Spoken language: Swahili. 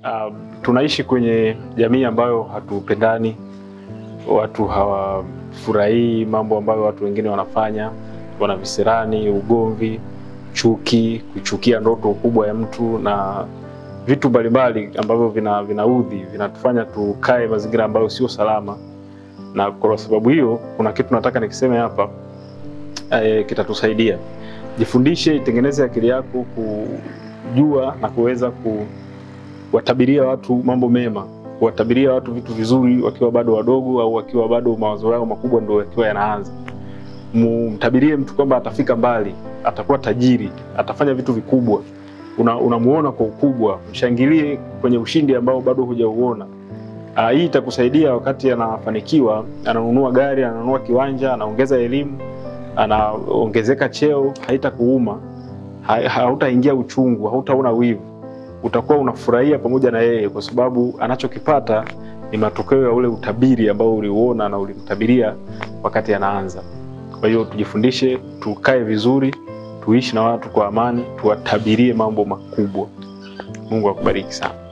Uh, tunaishi kwenye jamii ambayo hatupendani, watu hawafurahii mambo ambayo watu wengine wanafanya, wana visirani, ugomvi, chuki, kuchukia ndoto kubwa ya mtu na vitu mbalimbali ambavyo vina vinaudhi vinatufanya tukae mazingira ambayo sio salama, na kwa sababu hiyo kuna kitu nataka nikiseme hapa e, kitatusaidia. Jifundishe, itengeneze akili yako kujua na kuweza kuwatabiria watu mambo mema, kuwatabiria watu vitu vizuri wakiwa bado wadogo, au wakiwa bado mawazo yao makubwa ndio yakiwa yanaanza. Mtabirie mtu kwamba atafika mbali, atakuwa tajiri, atafanya vitu vikubwa unamuona una kwa ukubwa, mshangilie kwenye ushindi ambao bado hujauona. Uh, hii itakusaidia wakati anafanikiwa, ananunua gari, ananunua kiwanja, anaongeza elimu, anaongezeka cheo, haitakuuma, ha, hautaingia uchungu, hautaona wivu, utakuwa unafurahia pamoja na yeye, kwa sababu anachokipata ni matokeo ya ule utabiri ambao uliuona na ulimtabiria wakati anaanza. Kwa hiyo tujifundishe, tukae vizuri tuishi na watu kwa amani, tuwatabirie mambo makubwa. Mungu akubariki sana.